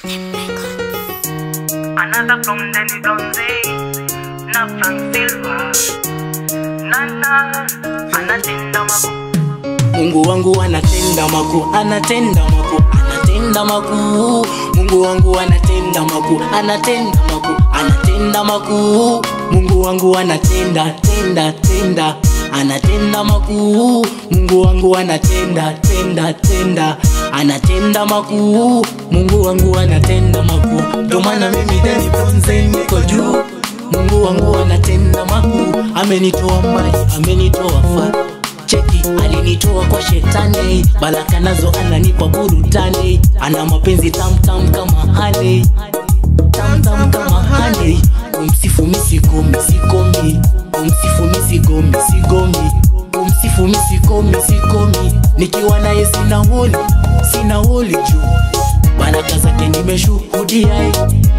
Another from Danny Bronze, na Frank Silva, Nana, anatenda makuu. Mungu wangu anatenda makuu, anatenda makuu, anatenda makuu. Mungu wangu anatenda makuu, anatenda makuu, anatenda makuu. Mungu wangu anatenda, tenda, tenda, anatenda makuu. Mungu wangu anatenda, tenda, tenda, anatenda makuu. Mungu wangu anatenda makuu. Ndio maana mimi Danny Bronze niko juu. Mungu wangu anatenda makuu, amenitoa mbali, amenitoa far cheki alinitoa kwa shetani baraka nazo ananipa burudani ana mapenzi tamtam kama hale tamtam kama hale kumsifu misikomi sikomi kumsifu misikomi sigomi kumsifu misikomi sikomi nikiwa naye sina holi sina holi juu baraka zake nimeshuhudia eh.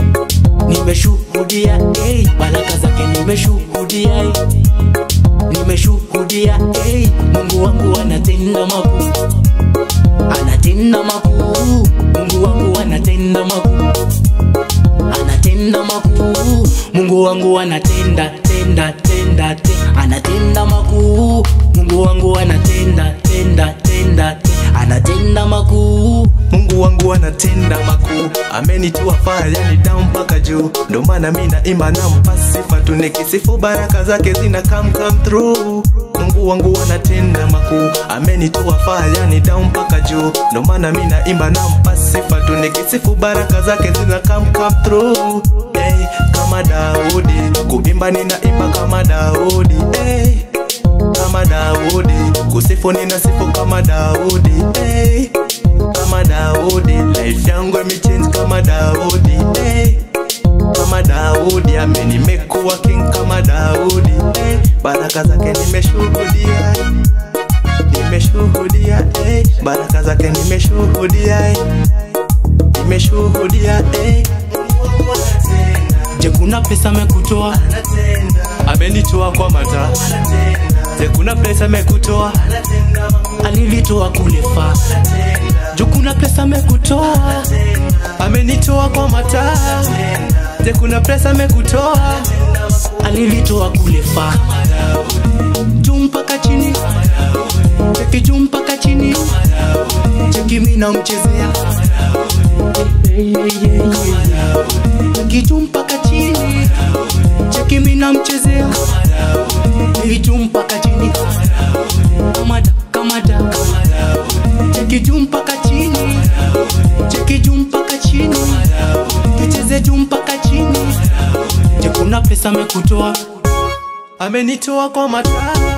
nimeshuhudia hey, baraka zake nimeshuhudia eh nimeshuhudia hey, Mungu wangu anatenda makuu, anatenda makuu. Mungu wangu anatenda makuu, anatenda makuu. Mungu wangu anatenda tenda tenda te, anatenda makuu. Mungu wangu anatenda tenda tenda te, anatenda makuu. Mungu wangu anatenda makuu, amenitoa faa yani down mpaka juu, ndo maana mi naimba nampa sifa tu, nikisifu baraka zake zina come come through. Mungu wangu anatenda makuu, amenitoa faa yani down mpaka juu, ndo maana mi naimba nampa sifa tu, nikisifu baraka zake zina come come through. Hey, kama Daudi kuimba ninaimba kama Daudi hey, kama Daudi kusifu ninasifu kama Daudi hey kama Daudi, life yangu imechange kama Daudi hey. Kama Daudi amenimekuwa king kama Daudi hey. Baraka zake nimeshuhudia nimeshuhudia hey. Baraka zake nimeshuhudia hey. nimeshuhudia hey. Je, kuna pesa amekutoa? Amenitoa kwa mata Je, kuna pesa amekutoa Alilitoa kule faa. juu kuna pesa amekutoa amenitoa kwa mataa Je, kuna pesa amekutoa alilitoa kule faa. Juu mpaka chini, cheki juu mpaka chini, cheki mimi namchezea Hey, hey, hey, hey. cheki juu mpaka chini, cheki mimi namchezea Hey, juu mpaka chini, kamada kamada, cheki juu mpaka chini, cheki juu mpaka chini, tucheze juu mpaka chini. Je, kuna pesa amekutoa? amenitoa kwa mataa